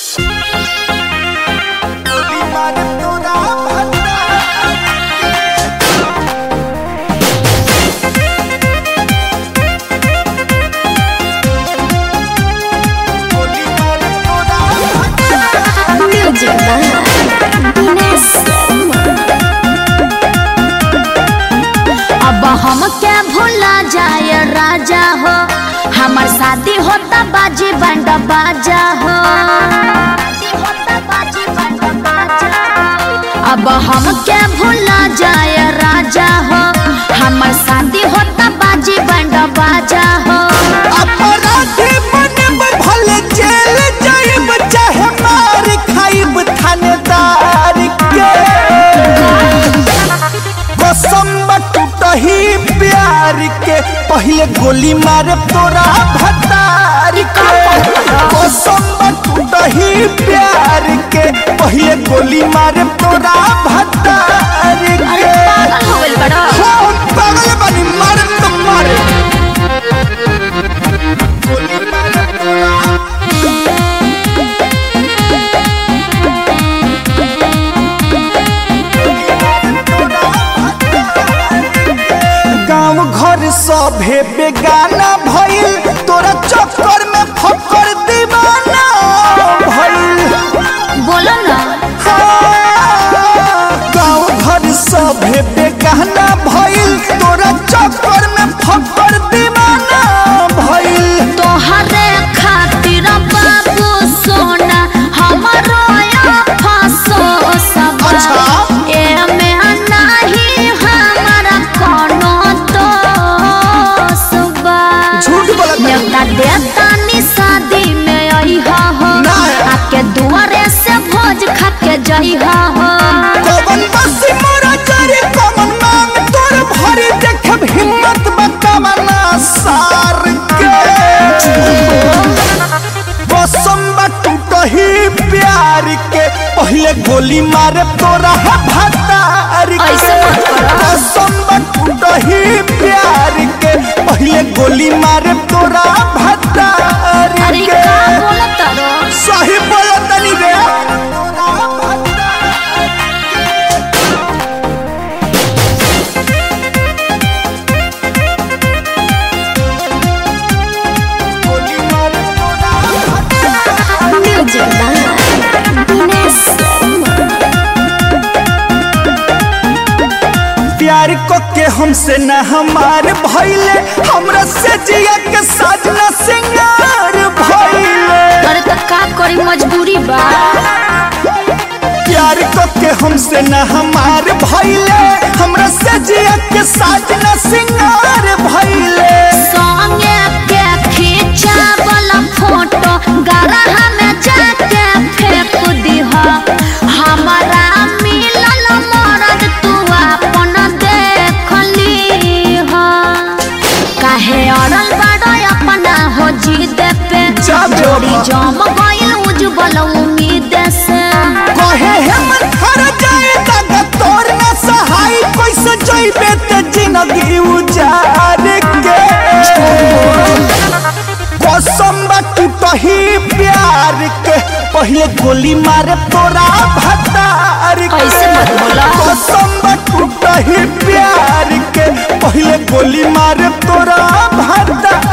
अब हम क्या भूला जाए राजा हो हमार शादी होता बाजी बंड बाजा हो अब हम क्या भूला जाए राजा हो हमार शादी होता बाजी बंड बाजा हो अपराधी बनब भले जेल जाइब चाहे मार खाइब थानेदार के कसम टूटही प्यार के पहले गोली मारे तोरा भतार के कसम टूटही प्यार के पहले गोली मारे तोरा भतार अरे के पागल हो गइल बड़ा हो पागल बनी मारे तो मारे गोली मारे तोरा गांव घर सभे बेगाना भइल तोरा चक्कर में फकर दीवाना भइल बोलो ना गांव घर सभे बेगाना भइल तोरा चक्कर में फकर दीवाना भइल तोहरे खातिर बाबू सोना हमारो या फसो सब अच्छा। एमे नाही हमारा कोनो दोष बा झूठ बोलत बानी। नेवता देता नी शादी में अइहा हो ना। आके दुआरे से भोज खा के जइहा हो कवन बसी मोरा जरी कवन मांग तोर भरी देखब हिम्मत बतावना सार के कसम टूटही प्यार के पहले गोली मारे तोरा भतार के ऐसे मत करो। कसम टूटही प्यार के पहले गोली मारे तोरा भतार अरे के का बोलत रो सही बोलतनी रे गोली मारे तोरा प्यार को के हमसे न हमार भइले हमरा से जिया के साजना सिंगार भइले अरे त का करी मजबूरी बा प्यार को के हमसे न हमार भइले हमरा से जिया के साजना सिंगार भइले संगे के खींचावल फोटो गरहा में जाके फेंक दीह हमारा मिलल मरद तू अपन देख लीह काहे अड़ल बड़ अपना हो जिद पे जा जोड़ी बाबा। जम गइल उज्जवल उम्मीद से कहे हमर हर जाए तक तोर न सहाय कैसे जइबे ते जिंदगी उजार के कसम टूटही प्यार के पहले गोली मारे तोरा भतार के ऐसे मत बोला। कसम टूटही प्यार के पहले गोली मारे तोरा भतार